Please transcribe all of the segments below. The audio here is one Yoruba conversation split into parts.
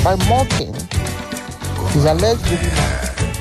by mocking his alleged baby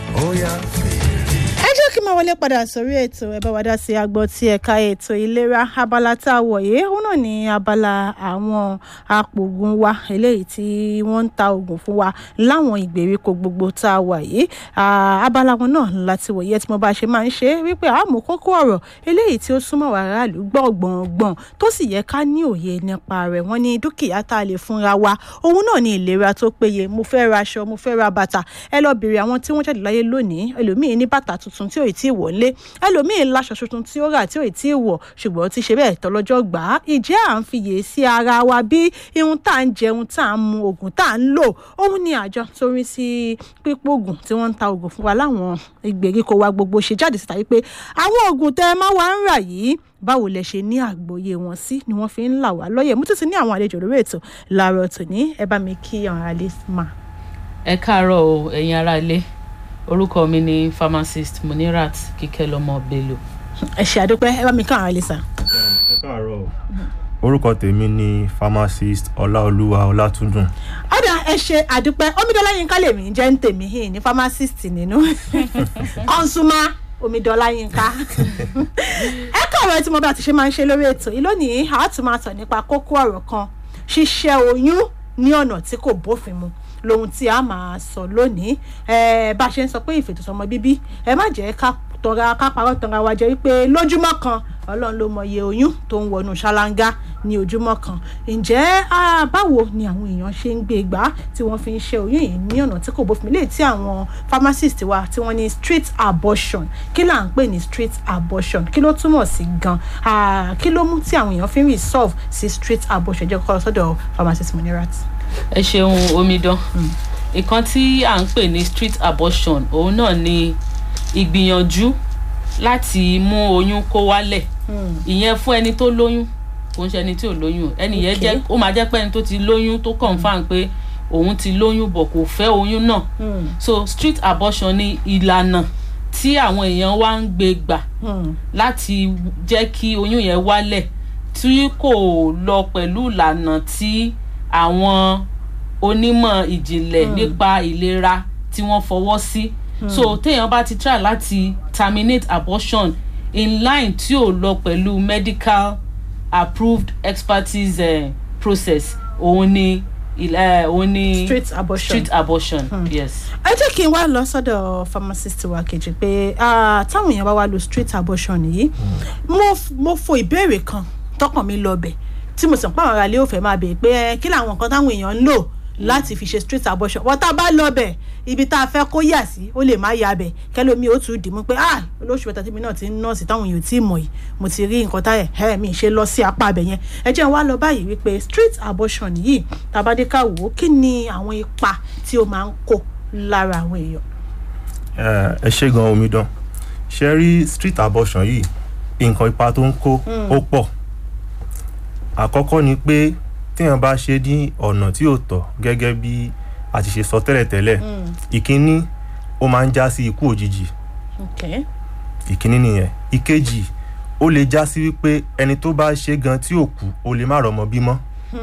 ẹ jẹ́ kí n máa wọlé padà sórí ètò ẹ bá wa dá sí agbọ́ tí ẹ̀ka ètò ìlera abala tá a wọ̀ yìí òun náà ní abala àwọn apògùn wa eléyìí tí wọ́n ń ta oògùn fún wa láwọn ìgbèríko gbogbo tá a wà yìí Ah, abala wọn náà láti wòye tí mo bá ṣe máa ń ṣe é wípé àmú kókó ọ̀rọ̀ eléyìí tí ó súnmọ́ wa aráàlú gbọ̀ngbọ̀ngbọ̀n tó sì yẹ ká ní òye nípa rẹ̀ wọ́n ní dúkìá tá a lè fúnra wa òun náà ní ìlera tó péye mo fẹ́ ra aṣọ mo fẹ́ ra bàtà ẹ lọ bèrè àwọn tí wọ́n jáde láyé lónìí ẹlòmíín ní bàtà tuntun tí ò ì tí ì wọ̀ ńlé ẹlòmíín láṣọ tuntun tí ó rà tí ò ì tí ì wọ̀ ṣùgbọ́n ó ti ṣe bẹ́ẹ̀ tọlọ́jọ́ gbà á ìjẹ́ à ń fiyè sí ara wa bí ihun tá à ń jẹun tá à ń mu oògùn tá à ń lò òun ni àjọ tó rí sí pípò oògùn tí wọ́n ń ta oògùn fún wa láwọn ìgbèríko wa gbogbo ṣe jáde síta wípé àwọn oògùn tẹ́ ẹ máa wá ń rà yìí báwo lẹ ṣe ní àgbọ́yé wọn sí ni wọ́n fi ń là wá lọ́yẹ̀ mú títí ní àwọn àlejò lórí ètò làárọ̀ tòní ẹ bá mi kí àwọn ará lè máa. ẹ káàárọ̀ o ẹ̀yin ará ilé orúkọ mi ni pharmacist munirat kíkẹ́lọ́mọ bello ẹ ṣe àdúpẹ́ ẹ bá mi kí àwọn ará lè sà. ẹ káàárọ̀ o. orúkọ tèmi ni pharmacist ọláolúwa ọlátúndùn ọ̀dà ẹ ṣe àdúpẹ́ omidola yínká lèmi jẹ́ ń tèmi hìn ní pharmacist nínú consumer omidola yínká ẹ káàárọ̀ tí mo bá ti ṣe máa ń ṣe lórí ètò yìí lónìí a tún máa tọ̀ nípa kókó ọ̀rọ̀ kan ṣíṣẹ́ oyún ní ọ̀nà tí kò bófin mu lohun tí a máa sọ lónìí ẹ bá a ṣe ń sọ pé ìfètòsọmọ bíbí ẹ má jẹ́ ká tọra ká parọ́ tọra wa jẹ́ wípé lójúmọ́ kan ọlọ́run ló mọye oyún tó ń wọnú ṣáláńgá ní ojúmọ́ kan ǹjẹ́ ah, báwo ni àwọn èèyàn ṣe ń gbé gbá tí wọ́n fi ń ṣe oyún yìí ní ọ̀nà tí kò bófin lè tí àwọn pharmacist wa tí wọ́n ní street abortion kí là ń pè ní street abortion kí ló túmọ̀ sí gan Ah, kí ló mú tí àwọn èèyàn fi ń resolve sí street abortion jẹ́ kọ́ lọ sọ́dọ̀ pharmacist Munirat. ẹ ṣeun omidan nǹkan tí à ń pè ní street abortion òun náà ni ìgbìyànjú láti mú oyún kó wálẹ̀ ìyẹn fún ẹni tó lóyún kò ń ṣe ẹni tí ò lóyún ẹni yẹn Okay. jẹ́ ó máa jẹ́ pé ẹni tó ti lóyún tó confam pé òun ti lóyún bọ̀ kò fẹ́ oyún náà so street abortion ni ìlànà tí àwọn èèyàn wá ń gbé gbà láti jẹ́ kí oyún yẹn wálẹ̀ tí kò lọ pẹ̀lú ìlànà tí àwọn onímọ̀ ìjìnlẹ̀ nípa ìlera tí wọ́n fọwọ́ sí so téèyàn bá ti try láti terminate abortion in line tí ò lọ pẹ̀lú medical approved expertise uh, process òun ni il- eh, òun ni street abortion. street abortion yes. ẹ jẹ́ kí n wá lọ sọ́dọ̀ pharmacist wa kejì pé ah, táwọn èèyàn bá wá lo street abortion yìí mo f- mo fo ìbéèrè kan tọkàn mi lọ bẹ̀ tí mo sì ń pa àwọn aráalé ò fẹ́ máa bèèrè pé eh, kí làwọn nǹkan táwọn èèyàn ń lò láti fi ṣe street abortion wọ́n tá a bá lọ bẹ̀ ibi tá a fẹ́ kó yà sí ó lè má ya bẹ̀ kẹlòmí ó tún dì mú pé ah olóṣù mẹ́ta tí mi náà ti ń nọ́ọ̀sì táwọn èèyàn ò tí ì mọ̀ yìí mo ti rí nǹkan táyẹ̀ ẹ̀ mi ṣe lọ sí apá abẹ yẹn ẹ jẹ́ n wá lọ báyìí wípé street abortion yìí tàbádékà wò ó kí ni àwọn ipa tí ó máa ń kó lára àwọn èèyàn. ẹ ẹ ṣe gan omidan ṣe rí street abortion yìí nǹkan ipa tó ń kó ó pọ̀ àkọ́kọ́ ni pé téèyàn bá ṣe ní ọ̀nà tí ò tọ́ gẹ́gẹ́ bí a ti ṣe sọ tẹ́lẹ̀tẹ́lẹ̀ ìkíní ó máa ń já sí ikú òjijì Okay. ìkíní nìyẹn ìkejì ó lè já sí wípé ẹni tó bá ṣe gan tí ò kú ó lè má rọmọ bímọ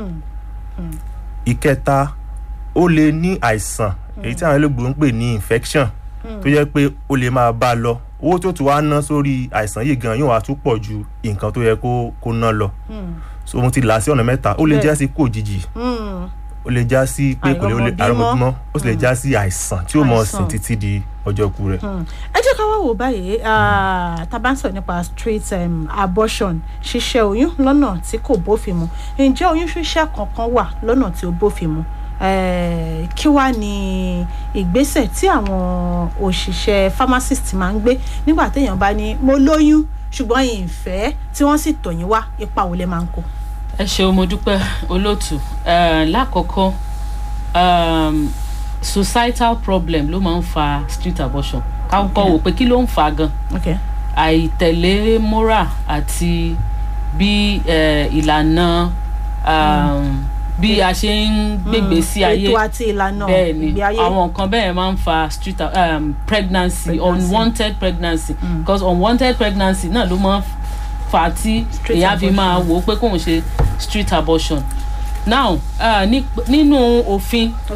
ìkẹta ó lè ní àìsàn èyí tí àwọn olóògbé ń pè ní infection tó jẹ́ pé ó lè máa bá a lọ owó tó tún wá ná sórí àìsàn yìí gan yóò wá tún pọ̀ ju nǹkan tó yẹ kó kó ná lọ so mo ti là á sí ọ̀nà mẹ́ta ó lè Bẹ́ẹ̀. já sí kú òjijì Mm. ó lè já sí pé kò lè ó lè Àìrọ́mọbímọ. àrọ́mọbímọ ó sì lè já sí àìsàn tí ó mọ̀ Àìsàn. sìn títí di ọjọ́ ikú rẹ̀. ẹ jẹ́ ká wá wò báyìí ah, tá a bá ń sọ̀rọ̀ nípa street um, abortion ṣíṣẹ́ oyún lọ́nà tí kò bófin mu ǹjẹ́ oyún ṣíṣẹ́ kankan wà lọ́nà tí ó bófin mu Eh, kí wá ní ìgbésẹ̀ tí àwọn òṣìṣẹ́ pharmacist máa ń gbé nígbà téèyàn bá ní mo lóyún ṣùgbọ́n ìfẹ́ tí wọ́n sì tọ̀ yín wá ipa wo lẹ máa ń kó. ẹ ṣeun mo dúpẹ́ olóòtú Eh, lákọ̀ọ́kọ́ um, societal problem ló máa ń fa street abortion káwọ́ wò pé kí ló ń fa gan Okay. àìtẹ̀lé moral àti bí eh, ìlànà um, bí a ṣe ń gbègbè sí ayé ètò àti ìlànà bẹ́ẹ̀ ni ìgbé ayé. àwọn nǹkan bẹ́ẹ̀ máa ń fa street um, pregnancy, Pregnancy. unwanted pregnancy because unwanted pregnancy náà ló máa ń fa tí Street èèyàn fi máa abortion. wò ó pé kóun ṣe street abortion now uh, ní, nínú òfin Okay.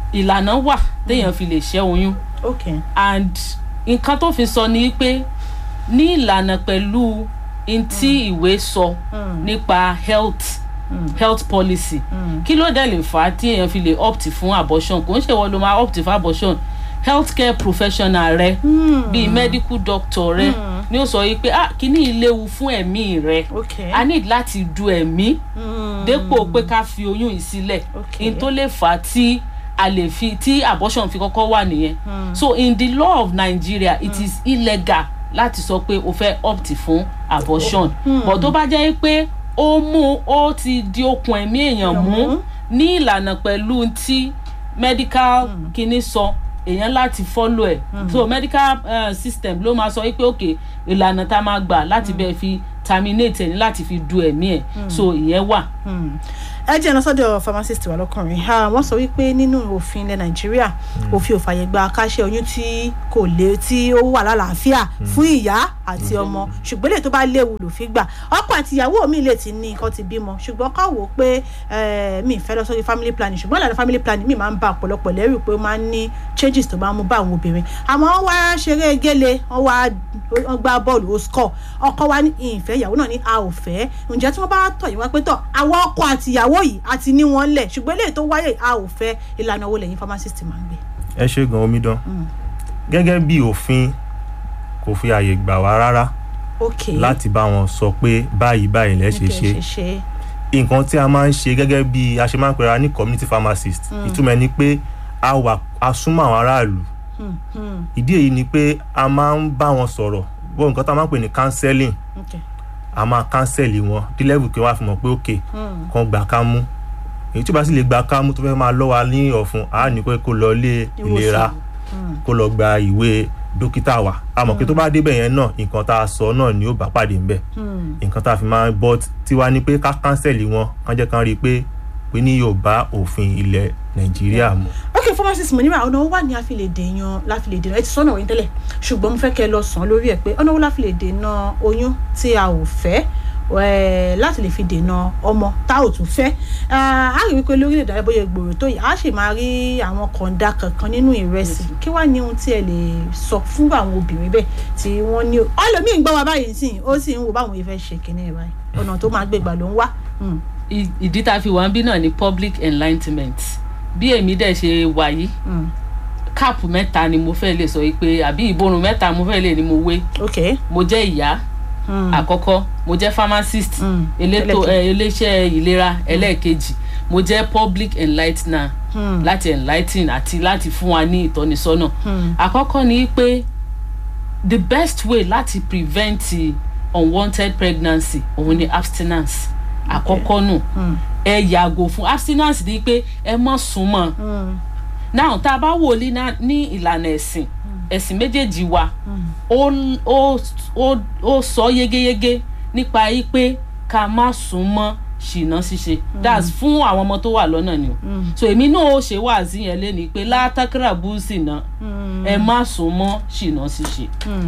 ìlànà wà téèyàn fi lè ṣẹ́ oyún ok and nǹkan tó fi sọ ni pé ní ìlànà pẹ̀lú n tí ìwé sọ nípa health health policy kí ló dẹ̀ lè fà á tí èèyàn fi lè opt fún abortion kò ń ṣe wọ́n ló máa opt fún abortion healthcare professional rẹ bíi medical doctor rẹ ni ó sọ yìí pé ah kíní yìí léwu fún ẹ̀mí rẹ ok a need láti du ẹ̀mí dépò pé ká fi oyún yìí sílẹ̀ Ok. in tó lè fà á tí a lè fi tí abortion fi kọ́kọ́ wà nìyẹn so in the law of Nigeria it is illegal láti sọ pé o fẹ́ opt fún abortion but tó bá jẹ́ pé ó mú ó ti di okùn ẹ̀mí èèyàn mú ní ìlànà pẹ̀lú tí medical kinní sọ èèyàn láti follow ẹ̀ so medical uh, system ló máa sọ wípé ok ìlànà tá a máa gbà láti bẹ́ẹ̀ fi terminate ẹ̀ ní láti fi du ẹ̀mí ẹ̀ so ìyẹn wà. ẹ jẹ́ ẹ̀nà sọ́dọ̀ pharmacist wa lọ́kùnrin Ah, wọ́n sọ wípé nínú òfin ilẹ̀ nàìjíríà òfin ò fàyè gba káṣẹ́ oyún tí kò lé tí ó wà lálàáfíà fún ìyá àti ọmọ ṣùgbọ́n lè tó bá léwu lòfin gbà ọkọ àti ìyàwó mi lè ti ní nǹkan ti bímọ ṣùgbọ́n ká wò ó pé eh, mi ì fẹ́ lọ sórí family planning ṣùgbọ́n ìlànà family planning mi máa ń ba ọ̀pọ̀lọpọ̀ lẹ́rù pé ó máa ń ní changes tó máa ń mú bá àwọn obìnrin àmọ́ wọ́n wá ṣeré gélé wọ́n wá wọ́n gbá bọ́ọ̀lù ó score ọkọ wa ní ìfẹ́ ìyàwó náà ní a ò fẹ́ ǹjẹ́ tí wọ́n bá tọ̀ yín wá pé tọ̀ àwọn ọkọ àti ìyàwó yìí àti ní wọ́n lẹ̀ ṣùgbọ́n eléyìí tó wáyé a ò fẹ́ ìlànà owó lẹ́yìn pharmacist máa ń gbé. ẹ ṣe gan omidan gẹ́gẹ́ bí òfin kò fi àyè gbà wá rárá ok láti bá wọn sọ pé báyìí báyìí lẹ́ ṣe ṣe ṣe ṣe nǹkan tí a máa ń ṣe gẹ́gẹ́ bí a ṣe máa ń pera ní community pharmacist ìtumọ̀ ẹ̀ ni pé a wà a súnmọ́ àwọn aráàlú ìdí èyí ni pé a máa ń bá wọn sọ̀rọ̀ bó nǹkan tá a máa ń pè ní counseling ok a máa kánsẹ̀lì wọn dí level kí wọ́n á fi mọ̀ pé òkè kan gbà ká mú èyí tí ó bá sì lè gbà ká mú tó fẹ́ máa lọ́ wa ní ọ̀fun a ní pé kó lọ ilé ìlera kó lọ gba ìwé dókítà wa a mọ̀ pé tó bá débẹ̀ yẹn náà nǹkan tá a sọ náà ni ó bá pàdé ńbẹ̀ nǹkan tá a fi máa bọ́ tiwa ni pé ká kánsẹ̀lì wọn kán jẹ́ kán rí i pé pé ní yóò bá òfin ilẹ̀ nàìjíríà mu. ok pharmacist mo níwà ọ̀nà owó wà ní a fi lè dèèyàn láfi lè dènà ẹ ti sọ́nà òyìn tẹ́lẹ̀ ṣùgbọ́n mo fẹ́ kẹ́ ẹ lọ sàn lórí ẹ̀ pé ọ̀nà owó láfi lè dènà oyún tí a ò fẹ́ eh, láti lè fi dènà ọmọ tá ò tún fẹ́ Ah, a rí wípé lórílẹ̀‐èdè àbóyè gbòòrò tó yìí a sì máa rí àwọn kọ̀ǹda kankan nínú ìrẹsì kí wàá ní ohun tí ẹ lè sọ fún àwọn obìnrin bẹ́ẹ̀ tí wọ́n ní ọlọ́mìn ń gbọ́ wa báyìí sí ó sì ń wo báwọn ìfẹ́ ṣe kínní ẹ̀ báyìí ọ̀nà tó máa gbégbà ló ń wá. Mm. I- ìdí tá a fi wà ń bí náà ni public enlightenment bí èmi dẹ̀ ṣe wà yìí Mm. káàpù mẹ́ta ni mo fẹ́ lè sọ yìí pé àbí ìborùn mẹ́ta mo fẹ́ lè ní mo wé ok. mo jẹ́ ìyá Mm. àkọ́kọ́ mo jẹ́ pharmacist Mm. elétò Ẹlẹ́kejì. ẹ, iléeṣẹ́ ìlera ẹlẹ́ẹ̀kejì mo jẹ́ public enlightener Mm. láti enlighten àti láti fún wa ní ìtọ́nisọ́nà Mm. àkọ́kọ́ ni pé the best way láti prevent unwanted pregnancy òun ni abstinence àkọ́kọ́ nù ẹ yàgò fún abstinence ni pé ẹ má súnmọ́ Mm. now tá a bá wò ní ná- ní ìlànà ẹ̀sìn ẹ̀sìn méjèèjì wa ó ó ó ó sọ yégéyégé nípa yí pé ká má sún mọ́ ṣìnà ṣíṣe that's fún àwọn ọmọ tó wà lọ́nà ni o so èmi náà ó ṣe wáàzí yẹn lé ní pé látàkìrà búùsì náà ẹ má sún mọ́ ṣìnà ṣíṣe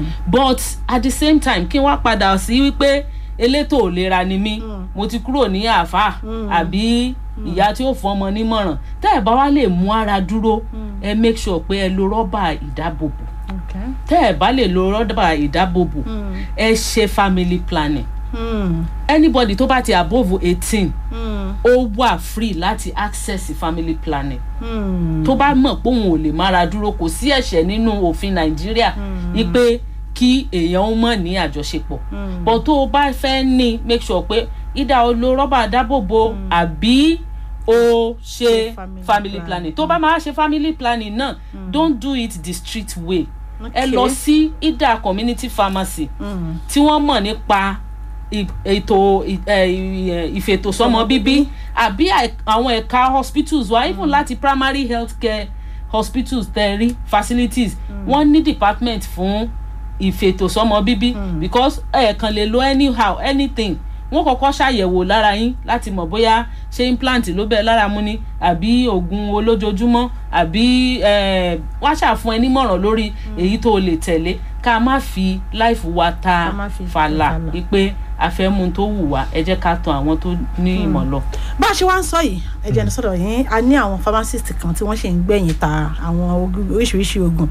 but at the same time kí wọ́n padà sí wípé elétò ìlera ni mí mo ti kúrò ní àáfàá àbí ìyá tí ó fún ọmọ nímọ̀ràn tẹ́ ẹ̀ bá wá lè mú ara dúró ẹ make sure pé ẹ lo rọ́bà ìdáàbòbò Okay. tẹ́ ẹ̀ bá lè lo rọ́bà ìdáàbòbò ẹ ṣe family planning Mm. anybody tó bá ti above eighteen Mm. ó wà free láti access family planning Mm. tó bá mọ̀ pé òun ò lè mára dúró kò sí ẹ̀ṣẹ̀ nínú òfin nàìjíríà wípé kí èèyàn ó mọ̀ ní àjọṣepọ̀ but tó o bá fẹ́ ní make sure pé ìdá o lo rọ́bà dábòbò àbí o ṣe family family planning. planning tó bá máa ṣe family planning náà don't do it the street way ẹ Okay. lọ sí ìdá community pharmacy Mm. tí wọ́n mọ̀ nípa ì- ètò ì- ẹ, ì- ìfètòsọ́mọ bíbí àbí àì- àwọn ẹ̀ka hospitals wa even láti primary health care hospitals tẹ̀rí facilities wọ́n ní department fún ìfètòsọ́mọ bíbí because ẹ̀ẹ̀kan lè lo anyhow anything wọ́n kọ́kọ́ ṣàyẹ̀wò lára yín láti mọ̀ bóyá ṣé implant ló bẹ́ẹ̀ lára mu ni àbí oògùn olójoojúmọ́ àbí eh, wá ṣàfún ẹ nímọ̀ràn lórí èyí tó o lè tẹ̀lé ká má fi láìfù wa ta Ká má fi fàlà fàlà. wípé afẹ́mu tó wù wá ẹ jẹ́ ká tan àwọn tó ní ìmọ̀ lọ. bá a ṣe wá ń sọ yìí ẹ̀jẹ̀ ní sọ̀rọ̀ yín a ní àwọn pharmacist kan tí wọ́n ṣe ń gbẹ̀yìn ta àwọn ogun- oríṣiríṣi oògùn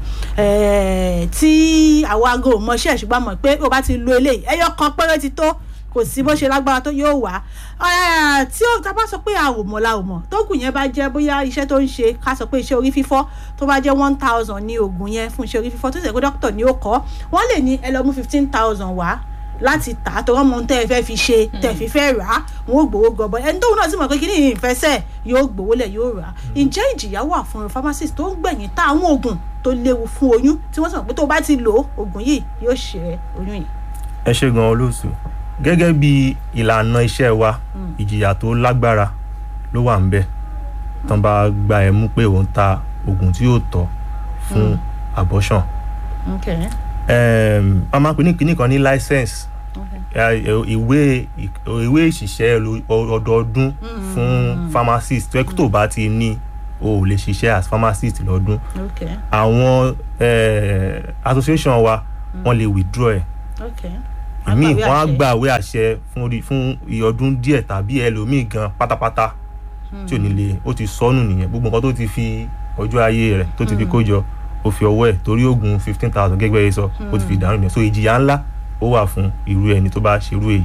Eh, tí àwọn aago mọṣẹ́ ṣùgbọ́n mọ̀ pé o bá ti lo eléyìí ẹyọ kan péré ti tó kò sí bó ṣe lágbára tó yóò wá Eh, tí ó ta bá sọ pé a ò mọ̀ la ò mọ̀ tóògùn yẹn bá jẹ́ bóyá iṣẹ́ tó ń ṣe ká sọ pé iṣẹ́ orí fífọ́ tó bá jẹ́ one thousand ní oògùn yẹn fún iṣẹ́ orí fífọ́ tó ṣe pé dókítà ni ó kọ́ wọ́n lè ní ẹ lọ mú fifteen thousand wá láti tà á tọwọ́ mọ ohun tẹ́ ẹ fẹ́ fi ṣe tẹ́ ẹ fi fẹ́ rà á wọn ò gbowó gọbọ ẹni tóun náà sì mọ̀ pé kí ni ìfẹsẹ̀ yóò gbowó lẹ̀ yóò rà á ǹjẹ́ ìjìyà wà fún pharmacist tó ń gbẹ̀yìn ta àwọn oògùn tó léwu fún oyún tí wọ́n sì mọ̀ pé tó bá ti lò ó oògùn yìí yóò ṣe oyún yìí. ẹ ṣe gan olóòtú gẹ́gẹ́ bí ìlànà iṣẹ́ wa ìjìyà tó lágbára ló wà ń bẹ̀ tán bá gba ẹ mú pé òun ta oògùn tí yóò tọ́ fún abortion Okay. um, a máa ń pè ní kinní kan ní license Okay. eh, ìwé ìwé ìṣiṣẹ́ lo- ọdọọdún fún pharmacist tó yẹ kó tó bá ti ní o ò lè ṣiṣẹ́ as pharmacist lọ́dún Okay. àwọn eh, association wa wọ́n lè withdraw ẹ̀ Okay. ìmíì Àgbàwé wọ́n á àṣẹ. gba àwé àṣẹ fún orí- fún iye ọdún díẹ̀ tàbí ẹlòmíì gan pátápátá tí ò ní lè ó ti sọnù nìyẹn gbogbo nǹkan tó ti fi ọjọ́ ayé rẹ̀ tó ti fi kó jọ ó fi ọwọ́ ẹ̀ torí oògùn fifteen thousand gẹ́gẹ́ bẹ́ẹ̀ sọ ó ti fi dànù nìyẹn so ìjìyà ńlá ó wà fún irú ẹni tó bá ṣerú èyí.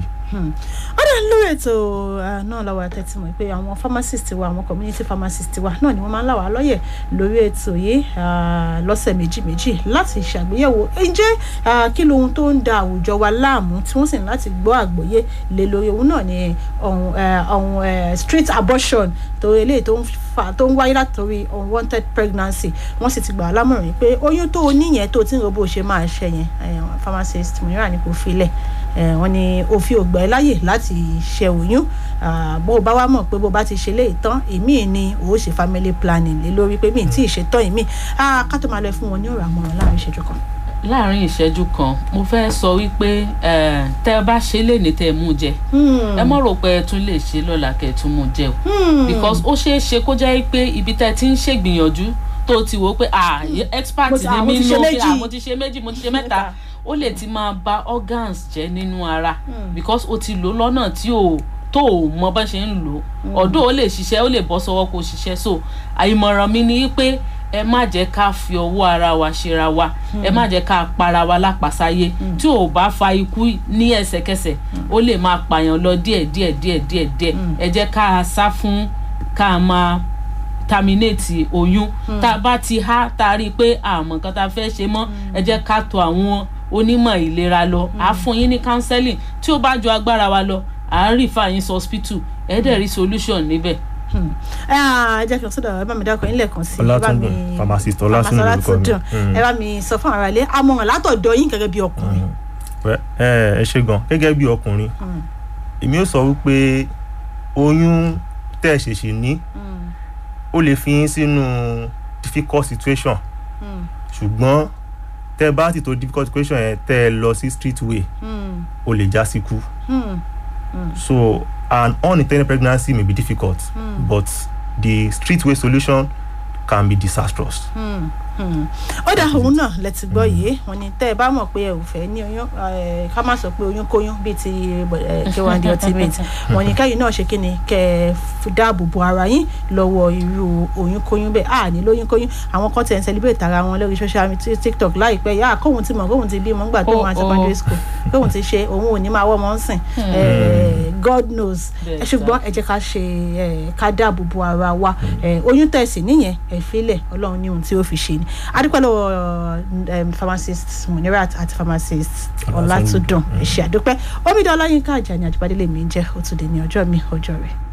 ọ̀dà lórí ètò ah, náà làwọn àtẹ̀tí mọ̀ pé àwọn pharmacist wa àwọn community pharmacist wa náà ni wọ́n máa ń là wá lọ́yẹ̀ lórí ètò yìí ah, lọ́sẹ̀ méjì méjì láti ṣàgbéyẹ̀wò ǹjẹ́ ah, kí lohun tó ń da àwùjọ wa láàmú tí wọ́n sì ní láti gbọ́ àgbọ́yé lé lórí òun náà ni ọ̀hún eh, ọ̀hún eh, street abortion tó eléyìí tó ń fa tó ń wáyé látòrí unwanted pregnancy wọ́n sì ti gbà á lámọ̀ràn pé oyún tó o níyẹn tó o ti ń ro bó o ṣe máa ṣe yẹn eh, pharmacist mìíràn ni kò filẹ̀ Eh, wọ́n ní òfin ògbà ẹ láyè láti ṣe oyún Ah, bó o bá wá mọ̀ pé bó o bá ti ṣe léyìí tán èmi ni o ó ṣe family planning lé lórí pé mi ì tí ì ṣe tán èmi Ah, ká tó máa lọ fún wọn ní ọ̀rọ̀ àmọ̀ràn láàrin ìṣẹ́jú kan. láàrin ìṣẹ́jú kan mo fẹ́ sọ wípé eh, tẹ́ ẹ bá ṣe lè ní tẹ́ ẹ mú jẹ ẹ mọ̀ rò pé ẹ tún lè ṣe lọ́la kẹ́ ẹ tún mú jẹ o because ó ṣeé ṣe kó jẹ́ pé ibi tẹ́ ẹ ti ń ṣègbìyànjú tó ti wò ó pé ah expert Mo ti- ah, ni mo mí ti ṣe nù pé méjì. ah mo ti ṣe méjì mo ti ṣe mẹ́ta ó lè ti máa ba organs jẹ́ nínú ara because ó ti lò lọ́nà tí ò tó o mọ bá ṣe ń lò ó ọ̀dọ́ ó lè ṣiṣẹ́ ó lè bọ́ sọ́wọ́ kó ṣiṣẹ́ so àìmọ̀ràn mi ni pé ẹ má jẹ́ ká fi ọwọ́ ara wa ṣera wa ẹ má jẹ́ ká para wa lápasáyé tí ò bá fa ikú ní ẹsẹ̀kẹsẹ̀ ó lè máa pààyàn lọ díẹ̀ díẹ̀ díẹ̀ díẹ̀ díẹ̀ ẹ jẹ́ ká sá fún ká máa terminate oyún tá a bá ti há tá a rí i pé àmọ́ nǹkan tá a fẹ́ ṣe mọ́ ẹ jẹ́ ká tọ̀ àwọn onímọ̀ ìlera lọ à á fún yín ní counseling tí ó bá ju agbára wa lọ à á rí fàyín sí hospital ẹ dẹ̀ rí solution níbẹ̀. ẹ jẹ́ kí n sọ́dọ̀ ẹ bá mi dákọ̀ yín lẹ́ẹ̀kan sí i. ẹ bá Ọlátúndùn, mi- pharmacist Ọlátúndùn Pharmacist lorúkọ mi. Ọlátúndùn. Mm. ẹ bá mi sọ fún ara ilé àmọ̀ràn látọ̀dọ̀ yín gẹ́gẹ́ bí ọkùnrin. Well, ẹ ẹ ṣe gan gẹ́gẹ́ bí ọkùnrin èmi ó sọ wípé oyún tẹ́ ẹ ṣèṣì ní ó lè fi yín sínú difficult situation ṣùgbọ́n tẹ́ ẹ bá ti tó difficult situation yẹn tẹ́ ẹ lọ sí street way ó lè já síkú so an unintended pregnancy may be difficult but the street way solution can be disastrous. ó dà òun náà lẹ ti gbọ́ yìí wọ́n ní tẹ́ ẹ bá mọ̀ pé ẹ ò fẹ́ ní oyún eh, ká má sọ pé oyún kóyún bíi ti eh, k1 the ultimate wọ́n ní kẹ́yìn náà ṣe kí ni kẹ́ ẹ fi dáàbò bo ara yín lọ́wọ́ irú oyún kóyún bẹ́ẹ̀ à ní lóyún kóyún àwọn kan tẹ̀ ń celebrate ara wọn lórí social media tiktok láìpẹ́ yà kóhun ti mọ̀ kóhun ti bímọ ńgbà tó Oh, wọn oh. secondary school kóhun ti ṣe òun ò ní máa wọ́ ọmọ ń sìn Eh, god knows Bẹ́ẹ̀ ẹ ṣùgbọ́n ẹ jẹ́ ká ṣe eh, ká dáàbò bo ara wa Eh, oyún tẹ̀sí níyẹn ẹ filẹ̀ ọlọ́run ní ohun tí ó fi ṣe ni adúpẹ́ lọ́wọ́ um, pharmacist munirat àti pharmacist ọlátúndùn ẹ ṣé àdúpẹ́ omidan ọláyínká àjàní àjùbádélé mi ń jẹ́ ó tún dé ní ọjọ́ mi ọjọ́ rẹ̀.